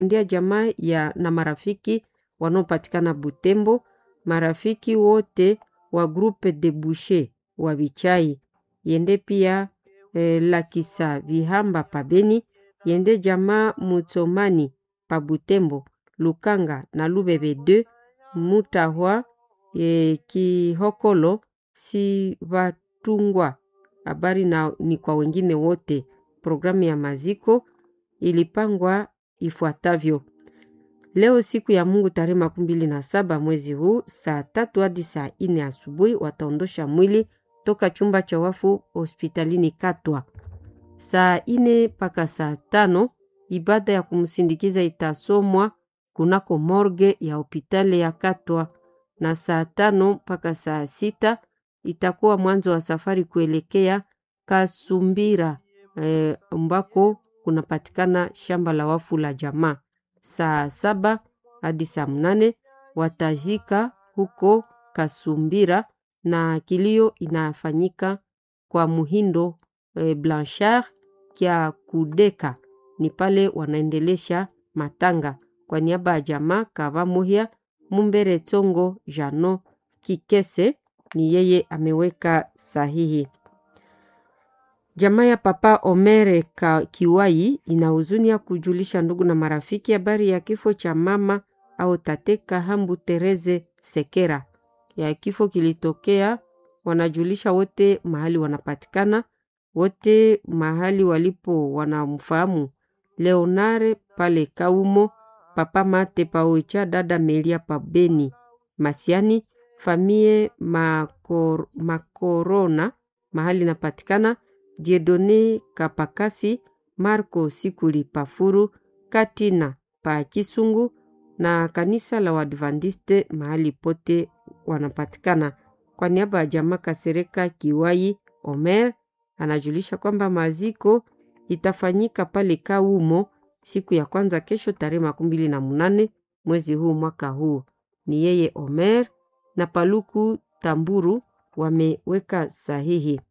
ndia jamaa ya na marafiki wanaopatikana Butembo, marafiki wote wa groupe de boucher wa Bichai yende pia eh, Lakisa Vihamba pa Beni yende jamaa Mutsomani pa Butembo, Lukanga na Lubebe 2 Mutahwa eh, Kihokolo si Vatungwa. Habari na ni kwa wengine wote. Programu ya maziko ilipangwa ifuatavyo: leo siku ya Mungu tarehe makumi mbili na saba mwezi huu saa tatu hadi saa ine asubuhi wataondosha mwili toka chumba cha wafu hospitalini Katwa. Saa ine mpaka saa tano ibada ya kumsindikiza itasomwa kunako morge ya hospitali ya Katwa, na saa tano mpaka saa sita itakuwa mwanzo wa safari kuelekea Kasumbira eh, ambako kunapatikana shamba la wafu la jamaa. Saa saba hadi saa mnane watazika huko Kasumbira na kilio inafanyika kwa Muhindo eh, Blanchard kya Kudeka ni pale wanaendelesha matanga kwa niaba ya jamaa Kava Muhia Mumbere Tongo Jano Kikese ni yeye ameweka sahihi. Jamaa ya Papa Omere ka Kiwai ina huzuni ya kujulisha ndugu na marafiki habari ya kifo cha mama au tate Kahambu Tereze Sekera. Ya kifo kilitokea, wanajulisha wote mahali wanapatikana, wote mahali walipo wanamfahamu Leonare pale Kaumo, Papa Mate paoicha, dada Melia pa Beni Masiani, famie Makor, Makorona mahali napatikana Diedone Kapakasi, Marco Sikuli Pafuru, Katina pa Kisungu na kanisa la Wadventiste mahali pote wanapatikana. Kwa niaba ya jamaa Kasereka Kiwai Omer anajulisha kwamba maziko itafanyika pale Kaumo siku ya kwanza kesho tarehe makumi mbili na munane mwezi huu mwaka huu. Ni yeye Omer na Paluku Tamburu wameweka sahihi.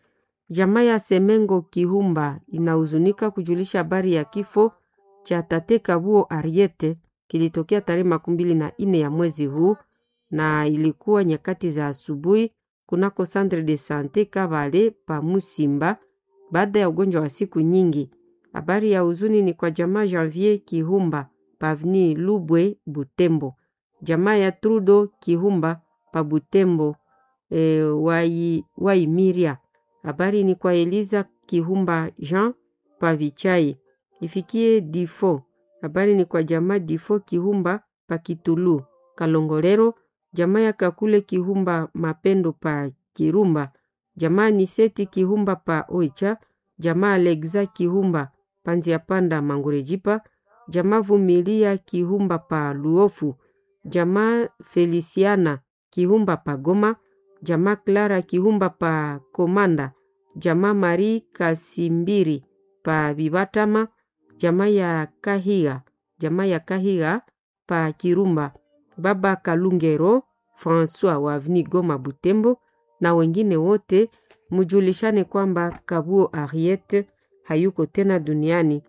Jamaa ya Semengo Kihumba inahuzunika kujulisha habari ya kifo cha tate Kabuo Ariete kilitokea tarehe makumi mbili na ine ya mwezi huu na ilikuwa nyakati za asubuhi kunako Centre de Sante Kavale pa Musimba baada ya ugonjwa wa siku nyingi. Habari ya huzuni ni kwa jamaa Janvier Kihumba pavni Lubwe Butembo, jamaa ya Trudo Kihumba pa Butembo e, wai, Waimiria. Habari ni kwa Eliza Kihumba Jean Pavichai ifikie Difo. Habari ni kwa jamaa Difo Kihumba pa Kitulu Kalongolero, jamaa ya Kakule Kihumba Mapendo pa Kirumba, jamaa Niseti Kihumba pa Oicha, jamaa Alexa Kihumba Panzia Panda Mangurejipa, jamaa Vumilia Kihumba pa Luofu, jamaa Feliciana Kihumba pa Goma, jamaa Clara Kihumba pa Komanda, jamaa Marie Kasimbiri pa Bibatama, jamaa ya Kahiga, jamaa ya Kahiga pa Kirumba, baba Kalungero François wa Avni Goma Butembo na wengine wote, mujulishane kwamba Kabuo Ariete hayuko tena duniani.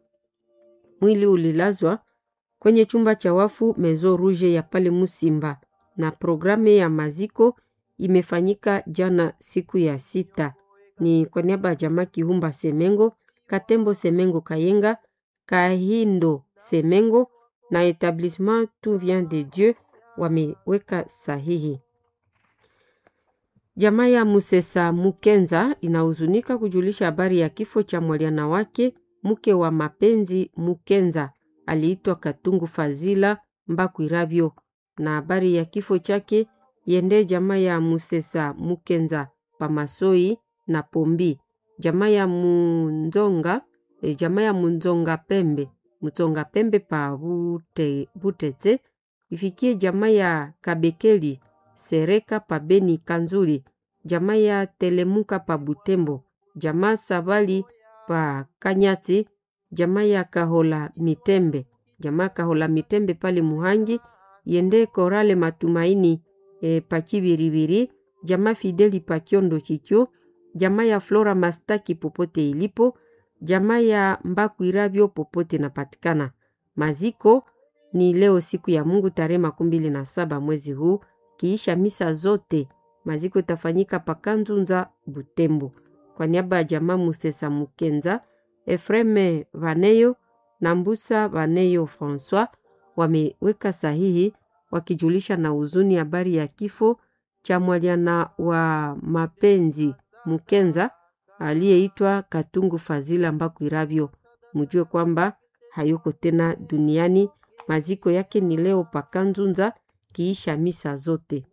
Mwili ulilazwa kwenye chumba cha wafu Mezo Rouge ya pale Musimba, na programu ya maziko imefanyika jana siku ya sita. Ni kwa niaba ya jamaa Kihumba Semengo, Katembo Semengo Kayenga, Kahindo Semengo na Etablissement Tout Vient de Dieu wameweka sahihi. Jamaa ya Musesa Mukenza inahuzunika kujulisha habari ya kifo cha mwaliana wake mke wa mapenzi Mukenza aliitwa Katungu Fazila Mbakwirabyo, na habari ya kifo chake yende jamaa ya Musesa Mukenza Pamasoi na Pombi, jamaa ya Munzonga e, jamaa ya Munzonga Pembe Mutsonga Pembe pa Bute, Butete ifikie jamaa ya Kabekeli Sereka pa Beni Kanzuli, jamaa ya Telemuka pa Butembo, jamaa Sabali pa Kanyati, jamaa ya Kahola Mitembe, jamaa Kahola Mitembe pale Muhangi, yende Korale Matumaini e, pa Kibiribiri, jamaa Fideli pa Kiondo Chicho, jamaa ya Flora Mastaki popote ilipo, jamaa ya Mbakwirabyo popote napatikana. Maziko ni leo siku ya Mungu tarehe makumi mbili na saba mwezi huu, kiisha misa zote. Maziko itafanyika Pakanzunza Butembo. Kwa niaba ya jamaa Musesa Mukenza, Efreme Vaneyo na Mbusa Vaneyo Francois wameweka sahihi wakijulisha na huzuni habari ya kifo cha mwaliana wa mapenzi Mukenza aliyeitwa Katungu Fazila Mbakwirabyo. Mjue kwamba hayuko tena duniani. Maziko yake ni leo Pakanzunza kiisha misa zote.